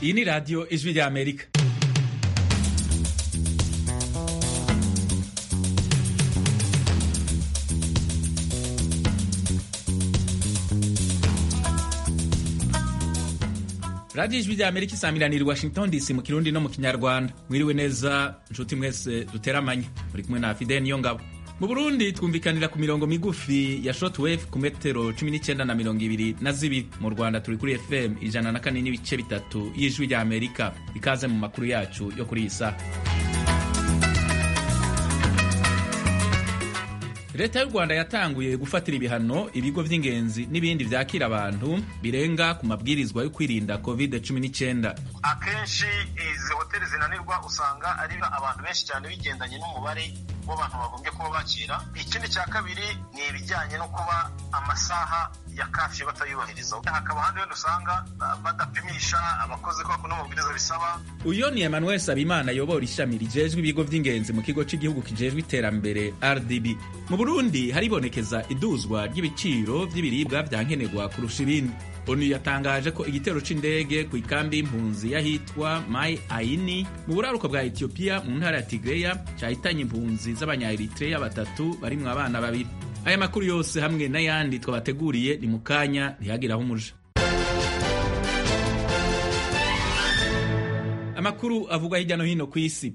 Iyi ni radiyo ijwi rya Amerika. radiyo ijwi rya Amerika isanganira Washington DC mu kirundi no mu kinyarwanda mwiriwe neza nshuti mwese duteramanye muri kumwe na Fidel Niyongabo mu Burundi twumvikanira ku mirongo migufi ya shortwave ku metero 19 na mirongo ibiri na zibiri mu Rwanda turi kuri FM ijana na kane n'ibice bitatu y'ijwi rya Amerika ikaze mu makuru yacu yo kuri iyi saha leta y'u rwanda yatanguye gufatira ibihano ibigo by'ingenzi n'ibindi byakira abantu birenga ku mabwirizwa yo kwirinda covid cumi n'icyenda akenshi izi hoteli zinanirwa usanga ari abantu benshi cyane bigendanye n'umubare w'abantu bagombye kuba bakira ikindi cya kabiri ni ibijyanye no kuba amasaha ya kafi batayubahiriza hakaba ahandi wenda usanga badapimisha abakozi ko bakunda amabwiriza bisaba uyu ni emmanuel sabimana ayobora ishami rijejwe ibigo by'ingenzi mu kigo cy'igihugu kijejwe iterambere rdb mu burundi haribonekeza iduzwa ry'ibiciro by'ibiribwa bya nkenerwa kurusha ibindi onu yatangaje ko igitero c'indege ku ikambi y'impunzi y'ahitwa mai aini mu buraruko bwa etiyopiya mu ntara ya tigreya cahitanye impunzi z'abanyaeritreya batatu barimwo abana babiri aya makuru yose hamwe n'ayandi twabateguriye ni mu kanya ntihagiraho umuja amakuru avugwa hirya no hino ku isi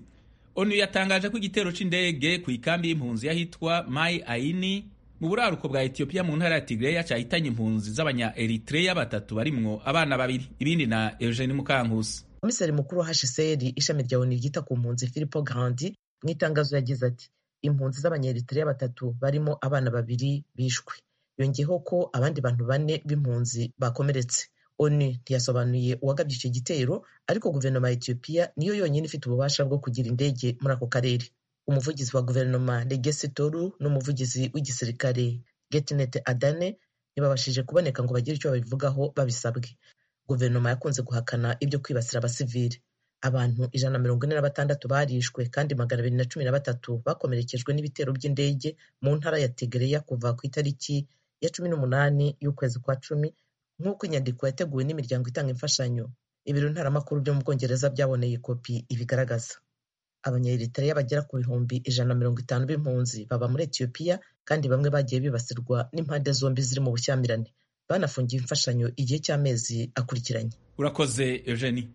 onu yatangaje ko igitero c'indege ku ikambi y'impunzi y'ahitwa mai aini mu buraruko bwa etiyopiya mu ntara ya tigreya cahitanye impunzi z'abanya eritreya batatu barimwo abana babiri ibindi na eugene mukankusi komiseri mukuru wa hsr ishami rya oni ryita ku mpunzi philipo grandi mu itangazo yagize ati impunzi z'abanya eritreya batatu barimo abana babiri bishwe yongeyeho ko abandi bantu bane b'impunzi bakomeretse onu ntiyasobanuye uwagabye icyo gitero ariko guverinoma ya etiyopiya niyo yonyine ifite ububasha bwo kugira indege muri ako karere umuvugizi wa guverinoma Legesse Tolu n'umuvugizi w'igisirikare Getnet Adane ntibabashije kuboneka ngo bagire icyo babivugaho babisabwe guverinoma yakunze guhakana ibyo kwibasira abasivili abantu ijana na mirongo ine na batandatu barishwe kandi magana abiri na cumi na batatu bakomerekejwe n'ibitero by'indege mu ntara ya Tigreya kuva ku itariki ya cumi n'umunani y'ukwezi kwa cumi nk'uko inyandiko yateguwe n'imiryango itanga imfashanyo ibiro ntaramakuru byo mu Bwongereza byaboneye kopi ibigaragaza abanyaeritreya bagera ku bihumbi ijana na mirongo itanu b'impunzi baba muri etiyopiya kandi bamwe bagiye bibasirwa n'impande zombi ziri mu bushyamirane banafungiwe imfashanyo igihe cy'amezi akurikiranye urakoze eugenie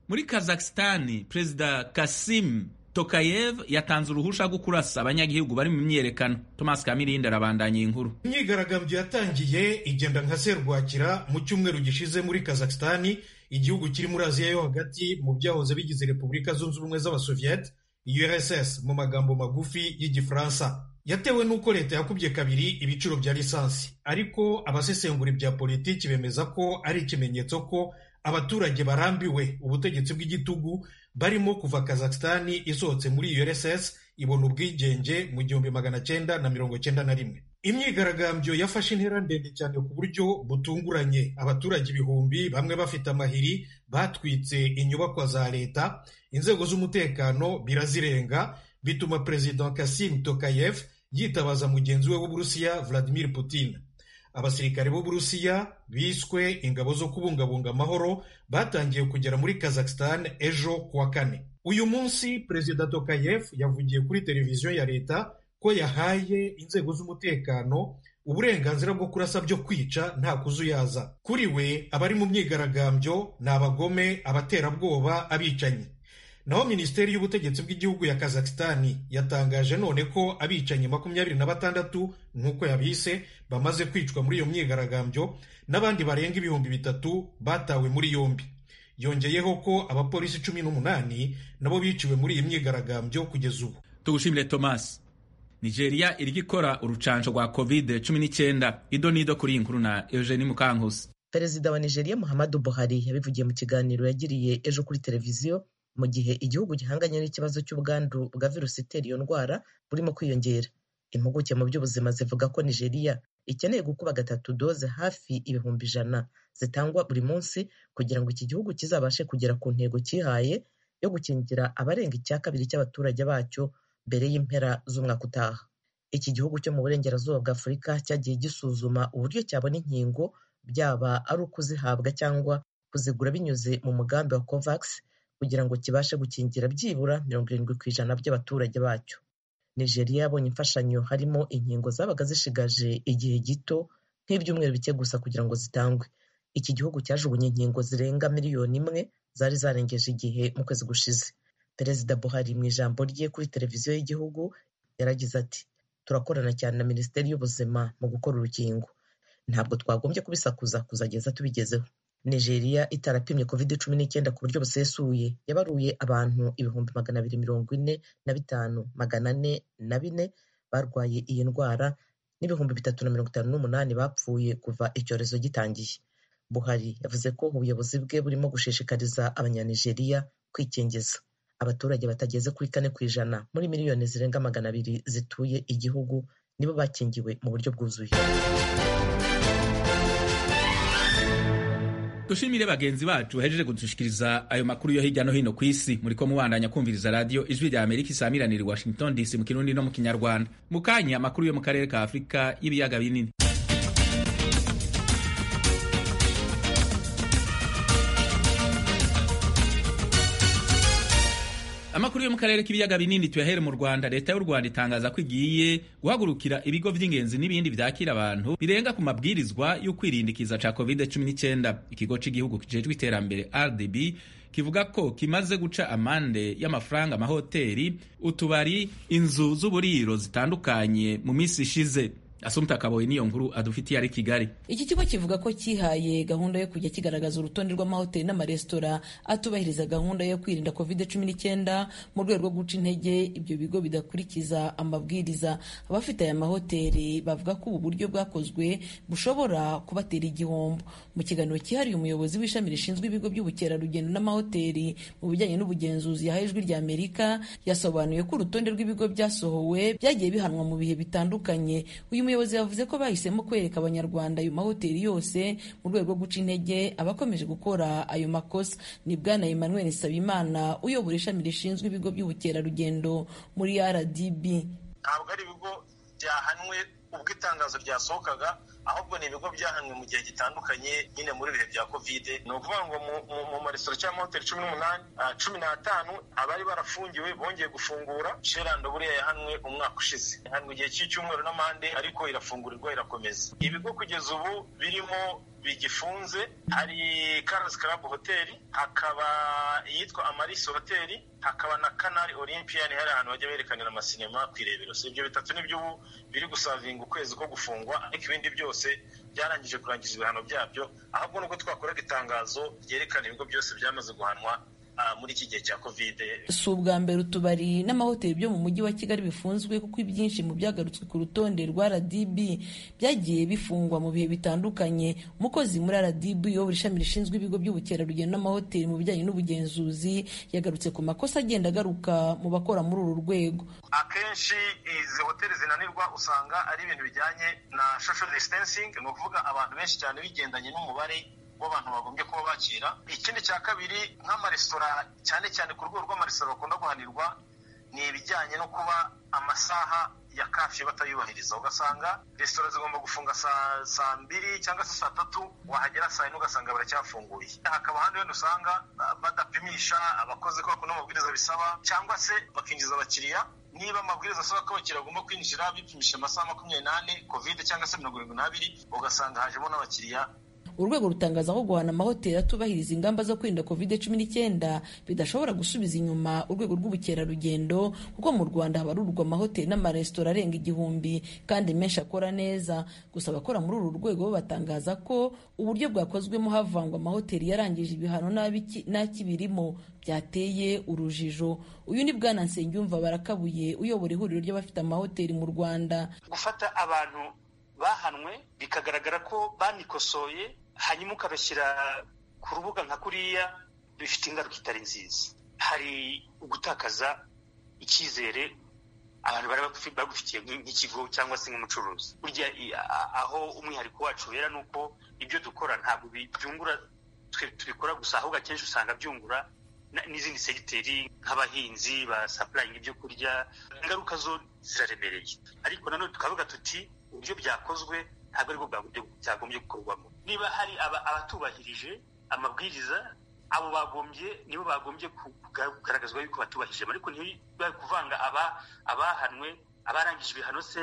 muri kazakisitani perezida kasim tokayev yatanze uruhusha rwo kurasa abanyagihugu bari mu myiyerekano thomas kamirindi arabandanya iyi nkuru imyigaragambyo yatangiye igenda nka serwakira mu cyumweru gishize muri kazakisitani igihugu kiri muri aziya yo hagati mu byahoze bigize repubulika zunze ubumwe z'abasoviyeti URSS mu magambo magufi y'igifaransa yatewe n'uko leta yakubye kabiri ibiciro bya lisansi ariko abasesengura ibya politiki bemeza ko ari ikimenyetso ko abaturage barambiwe ubutegetsi bw'igitugu barimo kuva kazakistani isohotse muri URSS ibona ubwigenge mu gihumbi magana cyenda na mirongo cyenda na rimwe imyigaragambyo yafashe intera ndende cyane ku buryo butunguranye abaturage ibihumbi bamwe bafite amahiri batwitse inyubakwa za leta inzego z'umutekano birazirenga bituma perezida kasim tokayev yitabaza mugenzi we w'uburusiya vladimir putin abasirikare b'uburusiya biswe ingabo zo kubungabunga amahoro batangiye kugera muri kazakhstan ejo kuwa kane uyu munsi perezida tokayev yavugiye kuri televiziyo ya leta ko yahaye inzego z'umutekano uburenganzira bwo kurasa byo kwica nta kuzuyaza kuri we abari mu myigaragambyo ni abagome abaterabwoba abicanyi naho minisiteri y'ubutegetsi bw'igihugu ya kazakistani yatangaje none ko abicanyi makumyabiri na batandatu nk'uko yabise bamaze kwicwa muri iyo myigaragambyo n'abandi barenga ibihumbi bitatu batawe muri yombi yongeyeho ko abapolisi cumi n'umunani nabo biciwe muri iyi myigaragambyo kugeza ubu tugushimire tomasi nigeria iriko ikora urucanco rwa covid cumi n'icyenda ido n'ido kuri iyi nkuru na eugeni mukankusi perezida wa nigeria muhammadu buhari yabivugiye mu kiganiro yagiriye ejo kuri televiziyo mu gihe igihugu gihanganye n'ikibazo cy'ubwandu bwa virusi itera iyo ndwara burimo kwiyongera impuguke mu by'ubuzima zivuga ko nigeria ikeneye gukuba gatatu doze hafi ibihumbi ijana zitangwa buri munsi kugira ngo iki gihugu kizabashe kugera ku ntego cyihaye yo gukingira abarenga icya kabiri cy'abaturage bacyo mbere y'impera z'umwaka utaha iki gihugu cyo mu burengerazuba bwa afurika cyagiye gisuzuma uburyo cyabona inkingo byaba ari ukuzihabwa cyangwa kuzigura binyuze mu mugambi wa covax kugira ngo kibashe gukingira byibura mirongo irindwi ku ijana by'abaturage bacyo nigeria yabonye imfashanyo harimo inkingo zabaga zishigaje igihe gito nk'ibyumweru bike gusa kugira ngo zitangwe iki gihugu cyajugunye inkingo zirenga miliyoni imwe zari zarengeje igihe mu kwezi gushize perezida buhari mu ijambo rye kuri televiziyo y'igihugu yaragize ati turakorana cyane na minisiteri y'ubuzima mu gukora urukingo ntabwo twagombye kubisakuza kuzageza tubigezeho nigeria itarapimye covid cumi n'icyenda ku buryo busesuye yabaruye abantu ibihumbi magana abiri mirongo ine na bitanu magana ane na bine barwaye iyi ndwara n'ibihumbi bitatu na mirongo itanu n'umunani bapfuye kuva icyorezo gitangiye buhari yavuze ko ubuyobozi bwe burimo gushishikariza abanyanigeriya kwikingiza abaturage batageze kuri kane ku ijana muri miliyoni zirenga magana abiri zituye igihugu nibo bakingiwe mu buryo bwuzuye dushimire bagenzi bacu bahejeje kudushikiriza ayo makuru yo hirya no hino ku isi muri ko mubandanya kumviriza radiyo ijwi rya amerika isamiranira i washington dc mu kirundi no mu kinyarwanda mu kanya amakuru yo mu karere ka afurika y'ibiyaga binini amakuru yo mu karere k'ibiyaga binini tuyahere mu rwanda leta y'u rwanda itangaza ko igiye guhagurukira ibigo by'ingenzi n'ibindi byakira abantu birenga ku mabwirizwa yo kwirindikiza ca covid 19 ikigo cy'igihugu kijejwe iterambere rdb kivuga ko kimaze guca amande y'amafaranga amahoteli utubari inzu z'uburiro zitandukanye mu minsi ishize asumta kaboye niyo nkuru adufitiye ari kigali iki kigo kivuga ko cyihaye gahunda yo kujya kigaragaza urutonde rw'amahoteli n'amaresitora atubahiriza gahunda yo kwirinda covid cumi n'icyenda mu rwego rwo guca intege ibyo bigo bidakurikiza amabwiriza abafite aya mahoteli bavuga ko ubu buryo bwakozwe bushobora kubatera igihombo mu kiganiro cyihariye umuyobozi w'ishami rishinzwe ibigo by'ubukerarugendo n'amahoteli mu bijyanye n'ubugenzuzi yahaye ijwi rya amerika yasobanuye ko urutonde rw'ibigo byasohowe byagiye bihanwa mu bihe bitandukanye uyu umuyobozi yavuze ko bahisemo kwereka abanyarwanda ayo mahoteli yose mu rwego rwo guca intege abakomeje gukora ayo makosa ni bwana emmanuel nsabimana uyobora ishami rishinzwe ibigo by'ubukerarugendo muri rdb ntabwo ari ibigo byahanwe ubwo itangazo ryasohokaga ahubwo ni ibigo byahanwe mu gihe gitandukanye nyine muri ibihe bya kovide ni ukuvuga ngo mu maresitora cyangwa amahoteli cumi n'umunani cumi n'atanu abari barafungiwe bongeye gufungura sherando buriya yahanwe umwaka ushize ihanwe igihe cy'icyumweru n'amande ariko irafungurirwa irakomeza ibigo kugeza ubu birimo bigifunze hari Carlos Club Hotel hakaba iyitwa Amaris Hotel hakaba na Canal Olympian hari ahantu bajya berekanira amasinema kwirebero so ibyo bitatu nibyo ubu biri gusavinga ukwezi ko gufungwa ariko ibindi byose byarangije kurangiza ibihano byabyo ahubwo nubwo twakoraga itangazo ryerekana ibigo byose byamaze guhanwa muri iki gihe cya kovide si ubwa mbere utubari n'amahoteli byo mu mujyi wa kigali bifunzwe kuko ibyinshi mu byagarutswe ku rutonde rwa rdb byagiye bifungwa mu bihe bitandukanye umukozi muri rdb uyobora ishami rishinzwe ibigo by'ubukerarugendo n'amahoteli mu bijyanye n'ubugenzuzi yagarutse ku makosa agenda agaruka mu bakora muri uru rwego akenshi izi hoteli zinanirwa usanga ari ibintu bijyanye na social distancing ni ukuvuga abantu benshi cyane bigendanye n'umubare w'abantu bagombye kuba bakira ikindi cya kabiri nk'amaresitora cyane cyane ku rwego rw'amaresitora bakunda guhanirwa ni ibijyanye no kuba amasaha ya kafi batayubahiriza ugasanga resitora zigomba gufunga saa mbiri cyangwa se saa tatu wahagera saa yine ugasanga baracyafunguye hakaba ahandi wenda usanga badapimisha abakozi ko bakunda amabwiriza bisaba cyangwa se bakinjiza abakiriya niba amabwiriza asaba ko abakiriya bagomba kwinjira bipimisha amasaha makumyabiri n'ane kovide cyangwa se mirongo irindwi n'abiri ugasanga hajemo n'abakiriya urwego rutangaza ko guhana amahoteli atubahiriza ingamba zo kwirinda covid cumi n'icyenda bidashobora gusubiza inyuma urwego rw'ubukerarugendo kuko mu rwanda habarurwa amahoteli n'amaresitora arenga igihumbi kandi menshi akora neza gusa abakora muri uru rwego bo batangaza ko uburyo bwakozwemo havangwa amahoteli yarangije ibihano n'akibirimo byateye urujijo uyu ni bwana nsengiyumva barakabuye uyobora ihuriro ry'abafite amahoteli mu rwanda gufata abantu bahanwe bikagaragara ko banikosoye hanyuma ukabashyira ku rubuga nka kuriya bifite ingaruka itari nziza hari ugutakaza icyizere abantu bari bagufitiye nk'ikigo cyangwa se nk'umucuruzi burya aho umwihariko wacu wera ni uko ibyo dukora ntabwo byungura tubikora gusa ahubwo akenshi usanga byungura n'izindi segiteri nk'abahinzi basapurayinga ibyo kurya ingaruka zo ziraremereye ariko nanone tukavuga tuti uburyo byakozwe ntabwo aribwo bwagombye gukorwamo niba hari abatubahirije amabwiriza abo bagombye nibo bagombye kugaragazwa yuko batubahije ariko ntibari kuvanga abahanwe abarangije ibihano se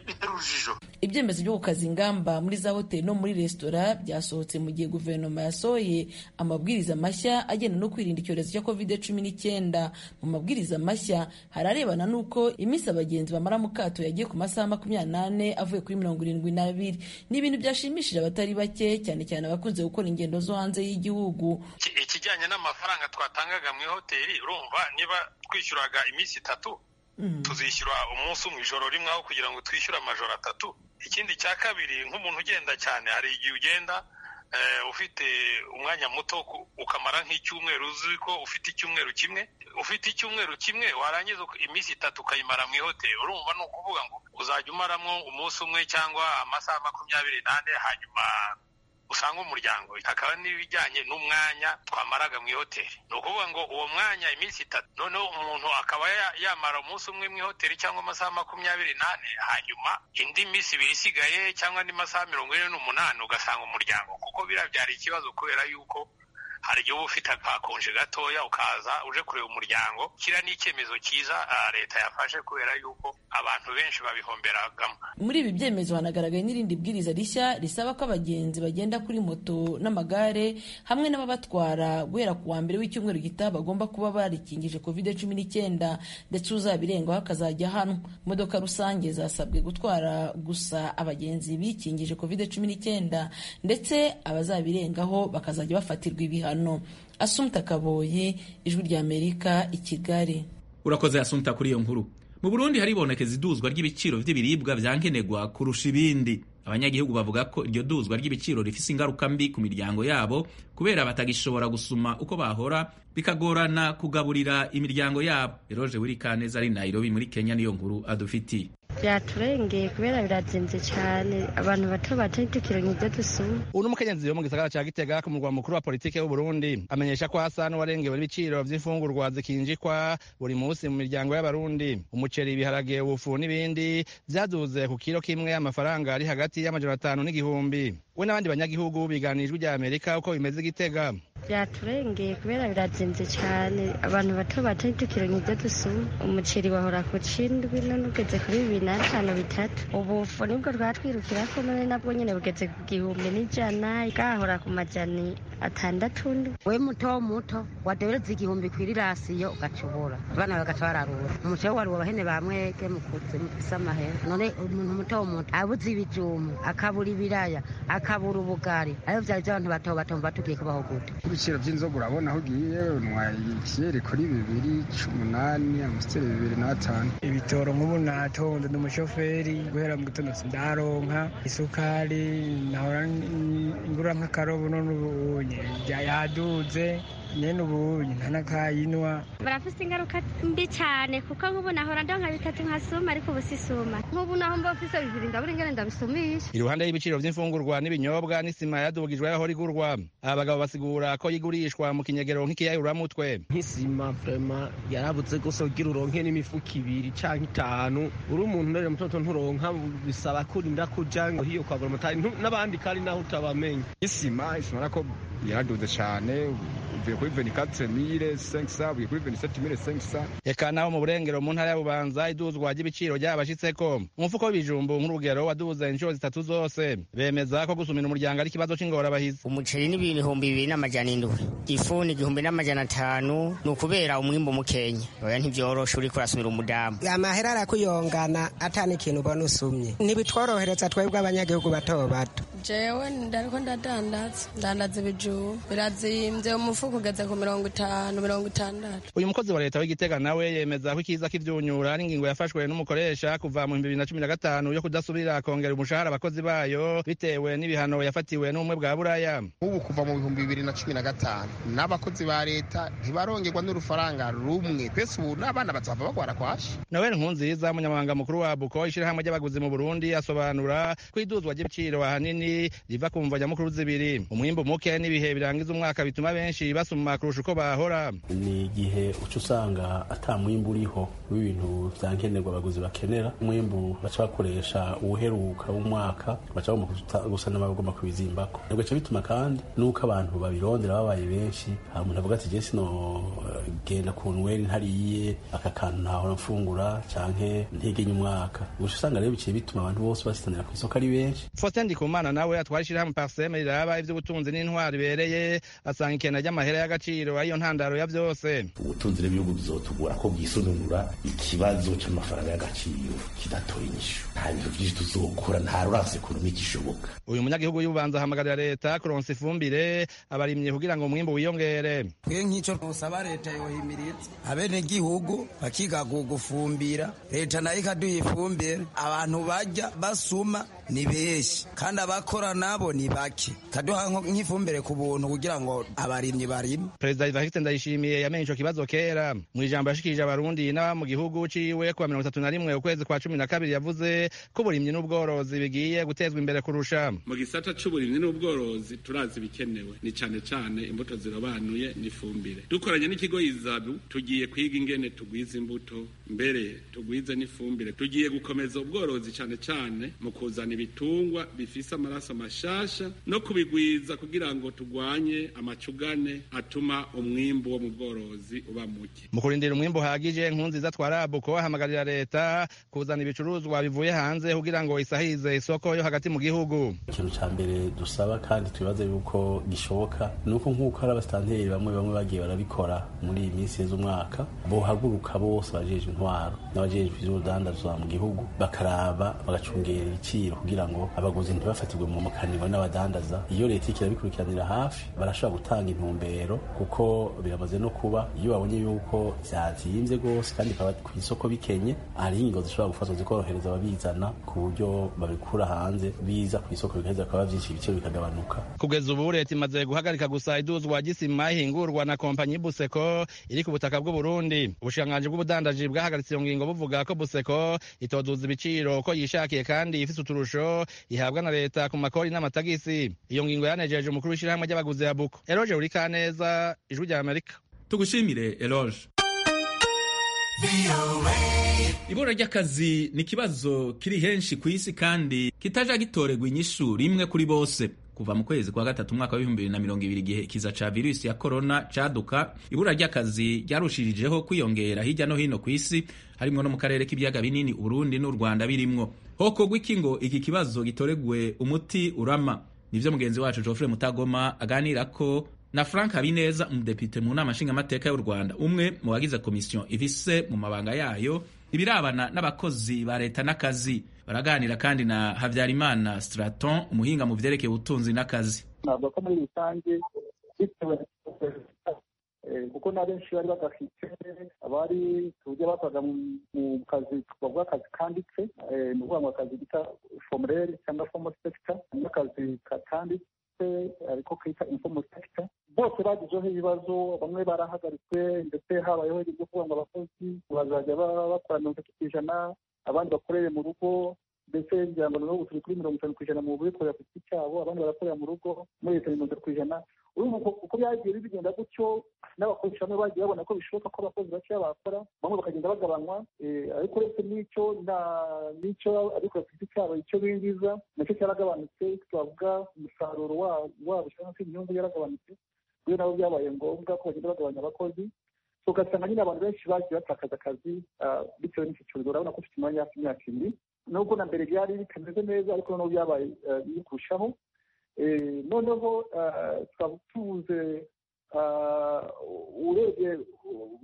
bitera urujijo ibyemezo byo gukaza ingamba muri za hoteli no muri resitora byasohotse mu gihe guverinoma yasohoye amabwiriza mashya agenda no kwirinda icyorezo cya kovide cumi n'icyenda mu mabwiriza mashya hararebana n'uko iminsi abagenzi bamara mu kato yagiye ku masaha makumyabiri n'ane avuye kuri mirongo irindwi n'abiri ni ibintu byashimishije abatari bake cyane cyane abakunze gukora ingendo zo hanze y'igihugu ikijyanye n'amafaranga twatangaga mu ihoteli urumva niba twishyuraga iminsi itatu tuzishyura umunsi mu ijoro rimwe aho kugira ngo twishyure amajoro atatu ikindi cya kabiri nk'umuntu ugenda cyane hari igihe ugenda ufite umwanya muto ukamara nk'icyumweru uzi ko ufite icyumweru kimwe ufite icyumweru kimwe warangiza iminsi itatu ukayimara mu ihoteli urumva ni ukuvuga ngo uzajya umaramo umunsi umwe cyangwa amasaha makumyabiri n'ane hanyuma usanga umuryango hakaba n'ibijyanye n'umwanya twamaraga mu ihoteli ni ukuvuga ngo uwo mwanya iminsi itatu noneho umuntu akaba yamara umunsi umwe mu ihoteli cyangwa amasaha makumyabiri n'ane hanyuma indi minsi ibiri isigaye cyangwa andi masaha mirongo ine n'umunani ugasanga umuryango kuko biriya byari ikibazo kubera yuko hari igihe uba ufite akakonje gatoya ukaza uje kureba umuryango kiriya ni icyemezo cyiza leta yafashe kubera yuko abantu benshi babihomberagamo muri ibi byemezo hanagaragaye n'irindi bwiriza rishya risaba ko abagenzi bagenda kuri moto n'amagare hamwe n'ababatwara guhera ku wa mbere w'icyumweru gitaha bagomba kuba barikingije covid cumi n'icyenda ndetse uzabirengaho akazajya hano imodoka rusange zasabwe gutwara gusa abagenzi bikingije covid cumi n'icyenda ndetse abazabirengaho bakazajya bafatirwa ibihano ibihano asumta kaboyi ijwi ry'amerika i kigali urakoze asumta kuri iyo nkuru mu burundi haribonekeza iduzwa ry'ibiciro by'ibiribwa byankenerwa kurusha ibindi abanyagihugu bavuga ko iryo duzwa ry'ibiciro rifise ingaruka mbi ku miryango yabo kubera batagishobora gusuma uko bahora bikagorana kugaburira imiryango yabo eroje wirikaneza ari nairobi muri kenya niyo nkuru adufitiye byaturengeye kubera birazimvye cyane abantu bato bato ntitukironke ibyo dusuma uno mukenyezi yo mu gisagara ca gitega ku murwa mukuru wa politike w'uburundi amenyesha ko hasa n'uwarengewe n'ibiciro vy'imfungurwa zikinjikwa buri musi mu miryango y'abarundi umuceri ibiharage ubufu n'ibindi vyaduze ku kiro kimwe amafaranga ari hagati y'amajana atanu n'igihumbi we n'abandi banyagihugu biganirijwe rya amerika uko bimeze gitega byaturengeye kubera birazimvye cyane abantu bato bato ntitukironke ibyo dusuma umuceri wahora ku cindwi none ugeze kuri bibiri n'atanu bitatu ubufu nibwo rwatwirukirako none nabwo nyene bugeze ku gihumbi n'ijana bwahora ku majani atandatu we muto muto wadereza igihumbi kw'irirasiyo ugacubura abana bagaca bararura umuceri wari uwabahene ba mwege mukuze mufise amahera none umuntu muto muto abuze ibijumbu akabura ibiraya akabura ubugari ayo vyari vy'abantu bato bato mva tugiye kubaho gute ibiciro by'inzoga urabona aho ugiye unywa ibyeri kuri bibiri c'umunani amusiteri bibiri n'atanu ibitoro nk'ubu natonze ndi umushoferi guhera mu gitondo sindaronka isukari nahora ngura nk'akarobo none ubunye yaduze nyene ubunye ntanakayinwa barafise ingaruka mbi cane kuko nk'ubu nahora ndonka bitatu nkasuma ariko ubu sisuma nk'ubu naho mba mfise bibiri ndabura ingene ndabisumisha iruhande y'ibiciro vy'imfungurwa n'ibinyobwa n'isima yadugijwe yahora igurwa abagabo basigura ko yigurishwa mu kinyegero nk'ikiyayuramutwe nk'isima vrema yarabuze gose kugira uronke n'imifuko ibiri canke itanu uri umuntu ndere mutoto nturonka bisaba kurinda kuja ngo hiyo kwagura amatari n'abandi kandi naho utabamenya isima isima nako yaraduze cane uvuye kuri veni katire mire senkisa uvuye kuri veni seti mire senkisa reka naho mu burengero mu ntara ya bubanza iduzwa ry'ibiciro ryabashitseko umufuko w'ibijumbu nk'urugero waduze inshuro zitatu zose bemeza ko gusumira umuryango ari ikibazo c'ingorabahizi umuceri ni ibihumbi bibiri n'amajana indwi ifu ni igihumbi n'amajana atanu ni ukubera umwimbu mukenya oya ntivyoroshe uriko urasumira umudamu amahera arakuyongana atani ikintu ubona usumye ntibitworohereza twebwe abanyagihugu bato bato jewe ndariko ndadandaza ndandaza ibijumbu birazimvye umufuko kugeza ku mirongo itanu mirongo itandatu uyu mukozi wa leta w'igitega nawe yemeza ko ikiza k'ivyunyura ari ingingo yafashwe n'umukoresha kuva mu bihumbi bibiri na cumi na gatanu yo kudasubira kongera umushahara abakozi bayo bitewe n'ibihano yafatiwe n'ubumwe bwa buraya ubu kuva mu bihumbi bibiri na cumi na gatanu n'abakozi ba leta ntibarongerwa n'urufaranga rumwe twese ubu n'abana bazava bagwara kwashi noel nkunziza umunyamabanga mukuru wa buko ishyirahamwe ry'abaguzi mu burundi asobanura ko iduzwa ry'ibiciro ahanini zibiri riva ku mvo nyamukuru zibiri umwimbu muke n'ibihe birangiza umwaka bituma benshi basuma kurusha uko bahora ni igihe uca usanga ata mwimbu uriho w'ibintu bya nkenerwa abaguzi bakenera umwimbu baca bakoresha uwuheruka w'umwaka baca bagomba gusa n'abagomba kubizimbako bigaca bituma kandi n'uko abantu babirondera babaye benshi hari umuntu avuga ati jye sino eh, genda ku nweri ntariye aka kantu ntahora mfungura canke ntegenya umwaka gusa usanga rero biciye bituma abantu bose basitanira ku isoko ari benshi faustin ndikumana nawe atwara ishyirahamwe parseme riraba iby'ubutunzi n'intwaro ibereye asanga ikena ry'amahera y'agaciro ariyo ntandaro ya byose ubutunzi n'ibihugu bizotugora ko bwisununura ikibazo cy'amafaranga y'agaciro kidatoye inyishu nta bintu byinshi tuzokora nta rurasi ekonomi gishoboka uyu munyagihugu y'ububanza ahamagarira leta kuronsa ifumbire abarimyi kugira ngo umwimbu wiyongere twe nk'icyo usaba leta yohimiriza abenegihugu bakigagu gufumbira leta nayo ikaduha ifumbire abantu bajya basuma ni benshi kandi abakora nabo ni bake kaduha nko- nk'ifumbire ku buntu kugira ngo abarimyi barime perezida ivariste ndayishimiye yamenye ico kibazo kera mu ijambo yashikirije abarundi n'aba mu gihugu ciwe kuwa mirongo itatu na rimwe ukwezi kwa cumi na kabiri yavuze ko uburimyi n'ubworozi bigiye gutezwa imbere kurusha mu gisata c'uburimyi n'ubworozi turazi ibikenewe ni cane cane imbuto zirobanuye n'ifumbire dukoranye n'ikigo izabu tugiye kwiga ingene tugwiza imbuto mbere tugwize n'ifumbire tugiye gukomeza ubworozi cane cane mu kuzana ibitungwa bifise amaraso mashasha no kubigwiza kugira ngo tugwanye amacugane atuma umwimbu wo mu bworozi uba muke mu kurindira umwimbu uhagije nkunziza twarabuko ahamagarira leta kuzana ibicuruzwa bivuye hanze kugira ngo isahize isoko yo hagati mu gihugu ikintu ca mbere dusaba kandi twibaza yuko gishoboka ni uko nk'uko hari abasitanteri bamwe bamwe bagiye barabikora muri iyi minsi yeze umwaka bohaguruka bose abajejwe intwaro n'abajejwe ivy'urudandazwa mu gihugu bakaraba bagacungera ibiciro kugira ngo abaguzi ntibafatirwe mu makaniwe n'abadandaza iyo leta iriko irabikurikiranira hafi barashobora gutanga intumbero kuko biramaze no kuba iyo babonye yuko vyazimvye rwose kandi bikaba ku isoko bikenye hari ingingo zishobora gufatwa zikorohereza ababizana ku buryo babikura hanze biza ku isoko bigaheza bikaba vyinshi ibiciro bikagabanuka kugeza ubu leta imaze guhagarika gusa iduzwa ry'isima ihingurwa na kompanyi buseko iri ku butaka bw'uburundi ubushikiranganji bw'ubudandaji bwahagaritse iyo ngingo buvuga ko buseko itoduza ibiciro uko yishakiye kandi ifise uturusho ihabwa na leta ku makori n'amatagisi iyo ngingo yanejeje umukuru w'ishyirahamwe ry'abaguzi ya buko eroge burikaneza ijwi rya amerika tugushimire eroge ibura ry'akazi ni ikibazo kiri henshi ku isi kandi kitaja gitorerwa inyishu rimwe kuri bose kuva mu kwezi kwa gatatu umwaka w'ibihumbi bibiri na mirongo ibiri igihe ikiza ca virusi ya korona caduka ibura ry'akazi ryarushirijeho kwiyongera hirya no hino ku isi harimwo no mu karere k'ibiyaga binini uburundi n'u rwanda birimwo hokorwa iki ngo iki kibazo gitoregwe umuti urama nivyo mugenzi wacu geoffrey mutagoma aganirako na frank habineza umudepite mu nama nshingamateka y'u rwanda umwe mu bagize komisiyo ifise mu mabanga yayo ibirabana n'abakozi ba leta n'akazi baraganira kandi na habyarimana straton umuhinga mu vyerekeye ubutunzi n'akazi navuga ko muri rusange bitewe eh, kuko na benshi bari badafite abari tujya bakoraga mu- mu kazi bavuga akazi kanditse eh, ni ukuvuga ngo akazi bita formerere cyangwa formal sector n'akazi katanditse ariko kita informal sector bose bagizeho ibibazo bamwe barahagaritswe ndetse habayeho ibyo kuvuga ngo abakozi bazajya ba- bakora mirongo itatu ku ijana abandi bakorere mu rugo mbese ngira ngo noneho turi kuri mirongo itanu ku ijana mu bikorera ku giti cyabo abandi barakorera mu rugo muri leta mirongo itanu ku ijana urumva uko- uko byagiye bigenda gutyo n'abakoresha bamwe bagiye babona ko bishoboka ko abakozi bakeya bakora bamwe bakagenda bagabanywa eh, ariko uretse n'icyo na- n'icyo abikora ku giti cyabo icyo binjiza nacyo cyaragabanutse twavuga umusaruro wa- wabo cyangwa se inyungu yaragabanutse rero nabo byabaye ngombwa ko bagenda bagabanya abakozi So, ugasanga nyine abantu benshi bagiye batakaza akazi ah, bitewe n'iki cyorezo urabona ko ufite umwanya hafi imyaka ibiri nubwo na mbere byari bitameze neza ariko noneho byabaye eh, biri kurushaho Eh, noneho ah, twaba tubuze ah, urebye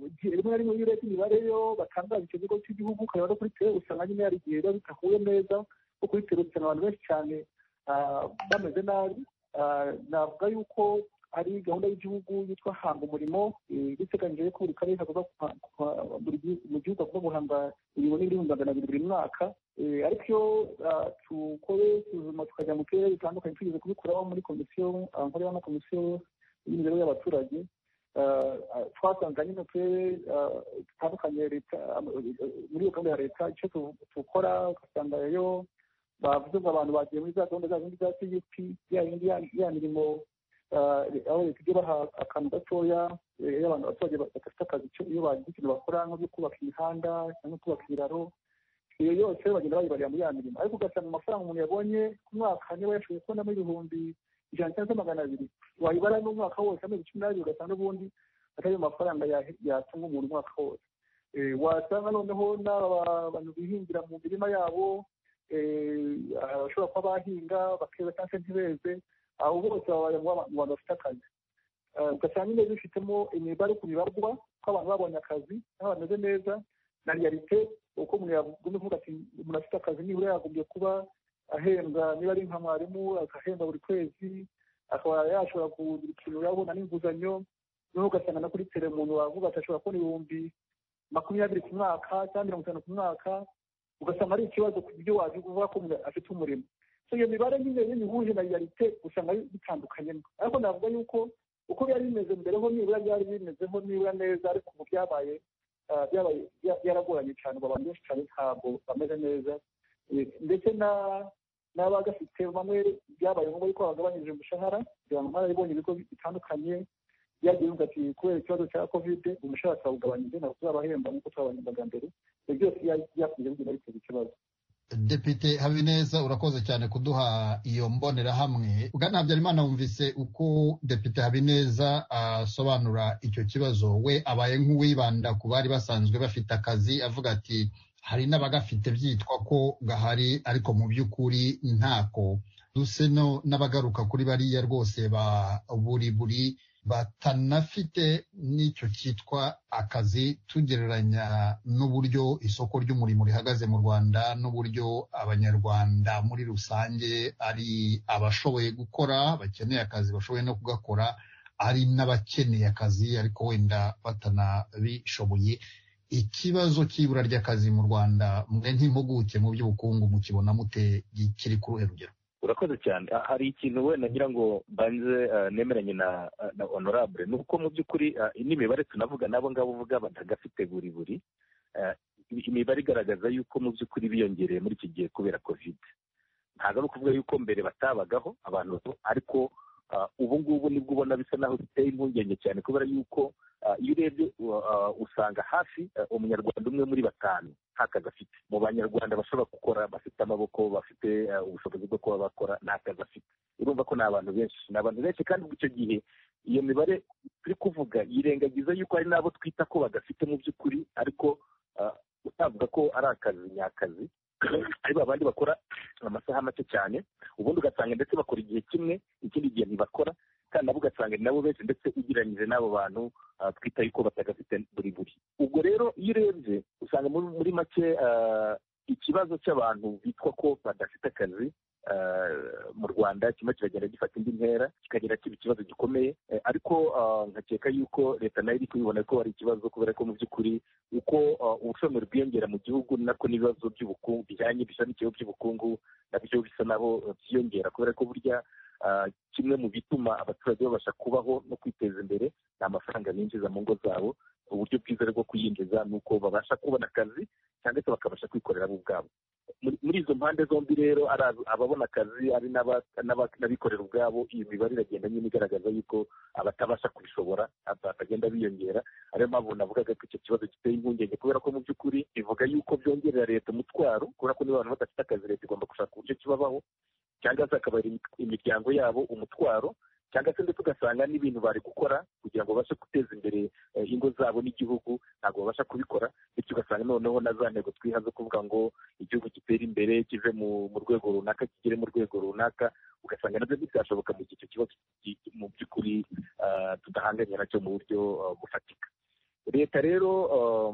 igihe rimwe na rimwe iyo urebye imibare yo batangaza icyo kigo cy'igihugu ukareba no kuri tere usanga nyine hari igihe biba bidahuye neza ko kuri tere usanga abantu benshi cyane ah, bameze nabi Ah, navuga yuko ari gahunda y'igihugu yitwa hanga umurimo eh, biteganyije ko buri karere kagomba guha- guha- buri gihu- mu gihugu agomba guhanga miliyoni n'ibihumbi magana abiri buri mwaka Eh, ariko iyo ah, tukore isuzuma tukajya mu turere bitandukanye tugeze kubikuraho muri komisiyo ah, nkorera na komisiyo y'imibereho y'abaturage Ah, ah, twasanze nyine mu turere ah, dutandukanye leta ah, muri iyo gahunda ya leta icyo tu- tukora ugasanga yo bavuze ngo abantu bagiye muri za gahunda za zindi za cgp ya yindi ya- ya mirimo ah, aho leta ijya baha akantu gatoya eh, iyo abantu abaturage badafite akazi cyo- iyo bagize ikintu bakora nko byo kubaka imihanda cyangwa kubaka ibiraro iyo yose bagenda bayibarira muri ya mirimo ariko ugasanga amafaranga umuntu yabonye ku mwaka niba yashoboye kubonamo ibihumbi ijana cyangwa magana abiri wayibara n'umwaka wose amezi cumi n'abiri ugasanga n'ubundi atari ayo mafaranga ya- yatunga umuntu umwaka wose Eh, wasanga noneho n'aba bantu bihingira mu mirima yabo eh, abashobora kuba bahinga bakeza cyangwa se ntibeze abo bose babaye mu ba- mu bantu bafite akazi Eh, ugasanga nyine bifitemo imibare ku bibarwa ko abantu babonye akazi n'abantu bameze neza na realite uko umuntu yagomba kuvuga ati umuntu afite akazi nibura yagombye kuba ahembwa niba ari nka mwarimu agahembwa buri kwezi akaba yashobora kugira ikintu yabona n'inguzanyo noneho ugasanga na kuri tere umuntu wavuga ati ashobora kubona ibihumbi makumyabiri ku mwaka cyangwa mirongo itanu ku mwaka ugasanga ari ikibazo ku buryo wavuga ko umuntu afite umurimo so iyo mibare nyine iyo mihuje na realite usanga bitandukanyemo ariko navuga yuko uko byari bimeze mbere ho nibura byari bimezeho nibura neza ariko ubu byabaye ah, byabaye bya- byaragoranye cyane ubu abantu benshi cyane ntabwo bameze neza Eh, ndetse na n'abagafite bamwe byabaye ngombwa yuko bagabanyije umushahara kugira ngo mwarabibonye ibigo bitandukanye byagiye bivuga ati kubera ikibazo cya kovide umushahara twawugabanyije ntabwo tuzabahemba nk'uko twabahembaga mbere ibyo byose bya- byakunze bigenda biteza ikibazo depite habineza urakoze cyane kuduha iyo mbonerahamwe bwana habyarimana wumvise uko depite habineza asobanura icyo kibazo we abaye nk'uwibanda ku bari basanzwe bafite akazi avuga ati hari n'abagafite byitwa ko gahari ariko mu by'ukuri ntako duseno n'abagaruka kuri bariya rwose ba buri buri batanafite n'icyo cyitwa akazi tugereranya n'uburyo isoko ry'umurimo rihagaze mu rwanda n'uburyo abanyarwanda muri rusange ari abashoboye gukora bakeneye akazi bashoboye no kugakora ari n'abakeneye akazi ariko wenda batanabishoboye ikibazo cy'ibura ry'akazi mu rwanda mwe nk'impuguke mu by'ubukungu mukibona mute kiri ku ruhe rugero urakoze cyane Ah, hari ikintu wenda ngira ngo banze ah, nemeranye na ah, na honorable ni uko mu by'ukuri ah, n'imibare tunavuga n'abo ngabo uvuga batagafite buri buri Ah, imibare igaragaza yuko mu by'ukuri biyongereye muri iki gihe kubera covid ntabwo ari ukuvuga yuko mbere batabagaho abantu bato, ariko ah, ubu ngubu nibwo ubona bisa naho biteye impungenge cyane kubera yuko ah, iyo urebye ah, usanga hafi ah, umunyarwanda umwe muri batanu nta kazi afite mu banyarwanda bashobora gukora bafite amaboko bafite ah, ubushobozi bwo kuba bakora nta kazi afite urumva ko ni abantu benshi ni abantu benshi kandi ubwo icyo gihe iyo mibare turi kuvuga yirengagiza yuko hari n'abo twita ko badafite mu by'ukuri ariko ah, utavuga ko ari akazi nyakazi ari babandi bakora amasaha make cyane ubundi ugasanga ndetse bakora igihe kimwe ikindi gihe ntibakora kandi nabo ugasanga ni nabo benshi ndetse ugereranyije n'abo bantu ah, twita yuko batagafite buri buri ubwo rero iyo urebye usanga muri muri make ah, ikibazo cy'abantu bitwa ko badafite akazi ah, mu rwanda kimwe kiragenda gifata indi ntera kikagera kiba ikibazo gikomeye Eh, ariko ah, nkakeka yuko leta nayo iri kubibona ko ari ikibazo kubera ko mu by'ukuri uko ah, ubushomeri bwiyongera mu gihugu ni nako n'ibibazo by'ubukungu bijyanye bishamikiyeho by'ubukungu nabyo bisa naho eh, byiyongera kubera ko burya ah, kimwe mu bituma abaturage babasha kubaho no kwiteza imbere ni amafaranga binjiza mu ngo zabo uburyo bwiza bwo kuyinjiza ni uko babasha kubona akazi cyangwa se bakabasha kwikorera bo ubwabo muri muri izo mpande zombi rero ari ab- ababona akazi ari n'aba- n'aba- n'abikorera ubwabo iyi mibare iragenda nyine igaragaza yuko abatabasha kubishobora aba- bagenda biyongera ariyo mpamvu navugaga ko icyo kibazo giteye impungenge kubera ko mu by'ukuri bivuga yuko byongerera leta umutwaro kubera ko niba abantu badafite akazi leta igomba gushaka uburyo kibabaho cyangwa se akabari imiryango yabo umutwaro cyangwa se ndetse ugasanga n'ibintu bari gukora kugira ngo babashe guteza imbere eh, ingo zabo n'igihugu ntabwo babasha kubikora bityo ugasanga noneho na za ntego twiha zo kuvuga ngo igihugu gitere imbere kive mu mu rwego runaka kigere mu rwego runaka ugasanga nabyo bitashoboka mu gihe icyo kibazo ki- ki- mu by'ukuri ah, tudahanganye nacyo mu buryo ah, bufatika leta rero ah,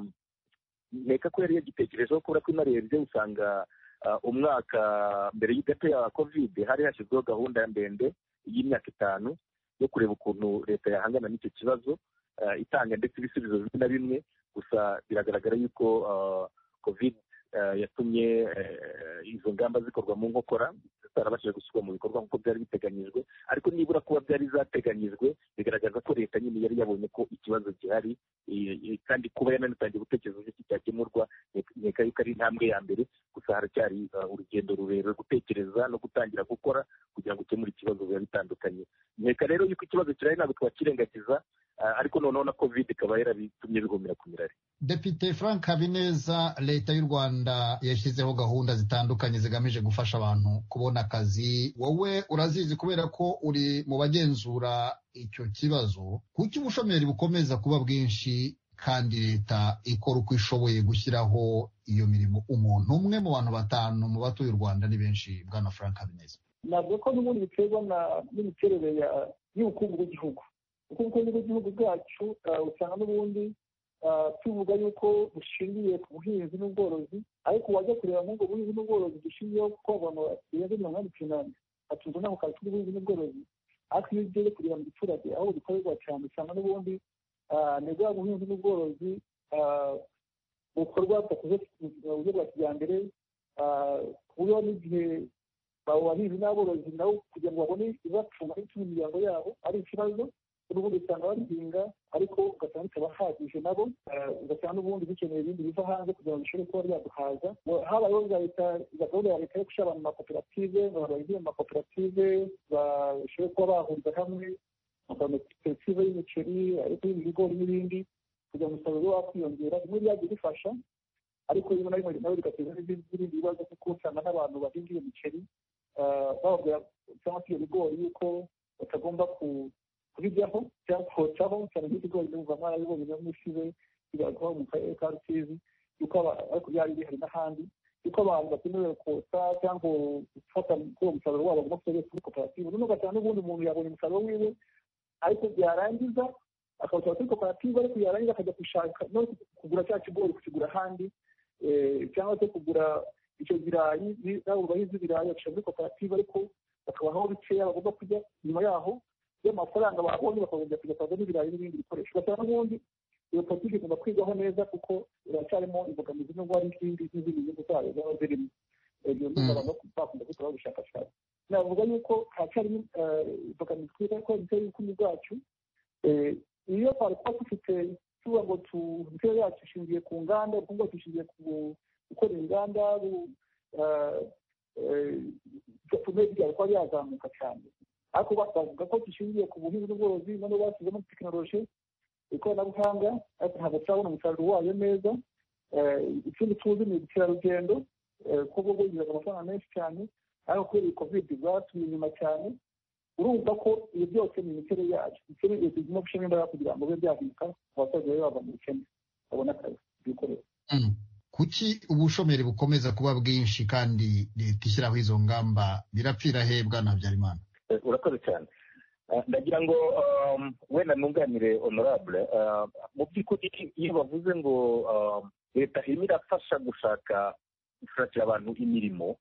nteka ko yari yagitekerejeho kubera ko inarebye usanga ah, umwaka mbere y'igate ya kovide hari hashyizweho gahunda ndende y'imyaka itanu yo kureba ukuntu leta yahangana n'icyo kibazo ah, itanga ndetse ibisubizo bimwe na bimwe gusa biragaragara yuko covid yatumye eh, izo ngamba zikorwa mu nkokora atarabashije gushyirwa mu bikorwa nk'uko byari biteganyijwe ariko nibura kuba byari zateganyijwe bigaragaza ko leta nyine yari yabonye ko ikibazo gihari eh, eh, kandi kuba yananitangiye gutekereza uburyo ki cyakemurwa nkeka yuko ari intambwe ya mbere gusa haracyari uh, urugendo rurerure gutekereza no gutangira gukora kugira ngo ukemure ikibazo biba bitandukanye nkeka rero yuko ikibazo kirahari ntabwo twakirengagiza ah, ariko noneho na covid ikaba yarabitumye bigomera ku mirari depite frank habineza leta y'u rwanda yashyizeho gahunda zitandukanye zigamije gufasha abantu kubona akazi wowe urazizi kubera ko uri mu bagenzura icyo kibazo kuki ubushomeri bukomeza kuba bwinshi kandi leta ikora uko ishoboye gushyiraho iyo mirimo umuntu umwe mu bantu batanu mu batuye u rwanda ni benshi bwana frank habineza navuga ko n'ubundi biterwa na- n'imiterere ya- y'ubukungu bw'igihugu ubukungu bw'igihugu bwacu ah, usanga n'ubundi ah, tuvuga yuko bushingiye ku buhinzi n'ubworozi ariko wajya kureba muri ubwo buhinzi n'ubworozi dushingiyeho kuko abantu birenze mirongo inani ku inani batunzwe n'ako kazi k'ubuhinzi n'ubworozi ariko iyo ugiye kureba mu giturage aho bikorerwa cyane usanga n'ubundi ah, ni bwa buhinzi n'ubworozi ah, bukorwa budakoze mu buryo bwa kijyambere ah, ku buryo n'igihe abahinzi n'aborozi nabo kugira ngo babone ibibatunga ndetse n'imiryango yabo ari ikibazo n'ubundi usanga babihinga ariko ugasanga bitabahagije nabo eh, ugasanga n'ubundi bikeneye ibindi biva hanze kugira ngo bishobore kuba byaduhaza Ngo habayeho za leta za gahunda ya leta yo gushyira abantu mu makoperative ngo abantu bahinge mu makoperative bashobore kuba bahuriza hamwe amakoperative y'imiceri ariko y'ibigori n'ibindi kugira ngo umusaruro ube wakwiyongera bimwe byagiye bifasha ariko rimwe na rimwe nabo bigateza n'ibindi n'ibindi bibazo kuko usanga n'abantu bahinga iyo miceri eh, bababwira cyangwa se ibyo bigori yuko batagomba ku- kubijyaho cyangwa kotsaho cyane nk'ibigori numva mwarabibonye no mu Isibe bigaragara mu karere ka Rusizi yuko aba- ariko byari bihari n'ahandi yuko abantu batemerewe kotsa cyangwa gufata kuri uwo musaruro wabo bagomba kuwubika muri koperative noneho ugasanga n'ubundi umuntu yabonye umusaruro wiwe ariko byarangiza akawusaba kuri koperative ariko yarangiza akajya gushaka no kugura cya kigori kukigura ahandi eh, cyangwa se kugura icyo birayi bi- nabo bahizi ibirayi bagashyira muri koperative ariko bakabaho bikeya bagomba kurya nyuma yaho y'amafaranga babonye bakagomba kujya kugura n'ibirayi n'ibindi bikoresho ugasanga n'ubundi iyo politiki igomba kwigaho neza kuko iracyarimo imbogamizi n'ubwo hari izindi n'izindi nyungu zayo zaba zirimo ibyo ngibyo abantu bakunda gukora ubushakashatsi navuga yuko haracyarimo eh, imbogamizi kubera ko ibyo y'ubukungu bwacu eh, iyo twari kuba dufite tuvuga ngo tu- imiterere yacu ishingiye ku nganda ubukungu bwacu bushingiye ku gukora inganda bu- eh, eh, bigatuma byari kuba byazamuka cyane ariko bavuga ko dushingiye ku buhinzi n'ubworozi noneho bashyizemo tekinoloji ikoranabuhanga ariko ntabwo turabona umusaruro wayo neza Eh, ikindi tuzi ni ubukerarugendo eh, kuko bwo bwinjiza amafaranga menshi cyane ariko kubera iyi covid bwatumye inyuma cyane urumva ko ibi byose ni imiterere yacu imiterere yacu igomba gushyiramo imbaraga kugira ngo bibe byahinduka abaturage babe bava mu bukene babone akazi bikorera kuki ubushomeri bukomeza kuba bwinshi kandi leta ishyiraho izo ngamba birapfira he bwana habyarimana Eh, urakoze cyane Eh, ndagira ngo um, wenda nunganire honorable eh, mu by'ukuri iyo bavuze ngo um, leta irimo irafasha gushaka gushakira abantu imirimo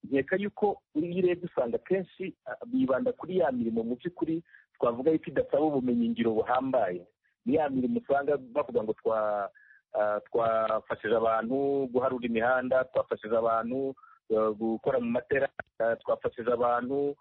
nkeka yuko iyo urebye usanga kenshi ah, bibanda kuri ya mirimo mu by'ukuri twavuga yuko idasaba ubumenyi ngiro buhambaye ni ya mirimo usanga bavuga ngo twa ah, twafashije abantu guharura imihanda twafashije abantu eh, gukora mu materasi ah, twafashije abantu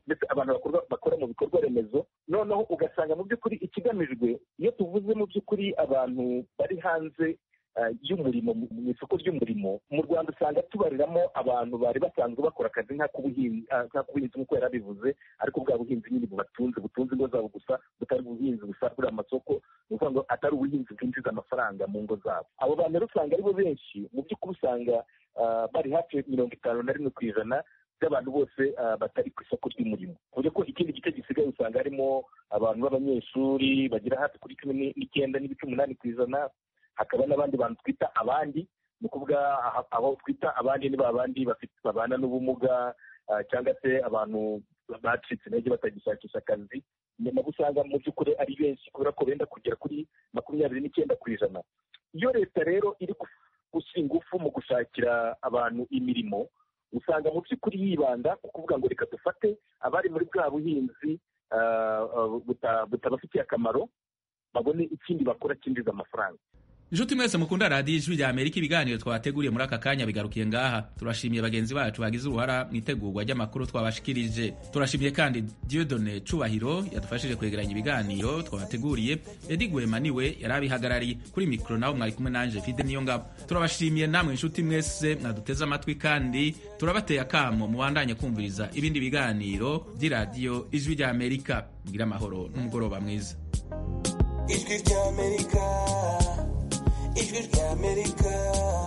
ndetse abantu bakora, bakora mu bikorwa remezo noneho ugasanga mu by'ukuri ikigamijwe iyo tuvuze mu by'ukuri abantu bari hanze ah, y'umurimo mu mu isoko ry'umurimo mu rwanda usanga tubariramo abantu bari basanzwe bakora akazi nk'ak'ubuhinzi ah, nk'ak'ubuhinzi nk'uko yari abivuze ariko bwa buhinzi nyine bubatunze butunze ingo zabo gusa butari ubuhinzi busagurira amasoko ni ukuvuga ngo atari ubuhinzi bwinjiza amafaranga mu ngo zabo abo bantu rero usanga aribo benshi mu by'ukuri usanga ah, bari hafi mirongo itanu na rimwe ku ijana by'abantu bose ah, batari ku isoko ry'umurimo ku buryo ko ikindi gice gisigaye usanga harimo abantu b'abanyeshuri bagera hafi kuri cumi ni- n'icyenda n'ibice umunani ku ijana hakaba n'abandi bantu twita abandi ni ukuvuga aha- aho twita abandi ni ba bandi bafite babana n'ubumuga ah, cyangwa se abantu bacitse intege batagishakisha akazi ni nabo usanga mu by'ukuri ari benshi kubera ko benda kugera kuri makumyabiri n'icyenda ku ijana iyo leta rero iri gu- gushyira ingufu mu gushakira abantu imirimo usanga mu by'ukuri yibanda ku kuvuga ngo reka dufate abari muri bwa buhinzi ah, ah, buta- butabafitiye akamaro babone ikindi bakora cyinjiza amafaranga inshuti mwese mukunda radiyo ijwi rya amerika ibiganiro twateguriye muri aka kanya bigarukiye ngaha turashimiye bagenzi bacu bagize uruhara mu itegurwa ry'amakuru twabashikirije turashimiye kandi diodone cubahiro yadufashije kwegeranya ibiganiro twabateguriye edi gwema niwe yari abihagarariye kuri mikoro nawe mwari kumwe nanje fide niyo ngabo turabashimiye namwe inshuti mwese mwaduteze amatwi kandi turabateye akamo mubandanye kumviriza ibindi biganiro by'iradiyo ijwi rya amerika mugira amahoro n'umugoroba mwiza ijwi ry'amerika ijwi ry'amerika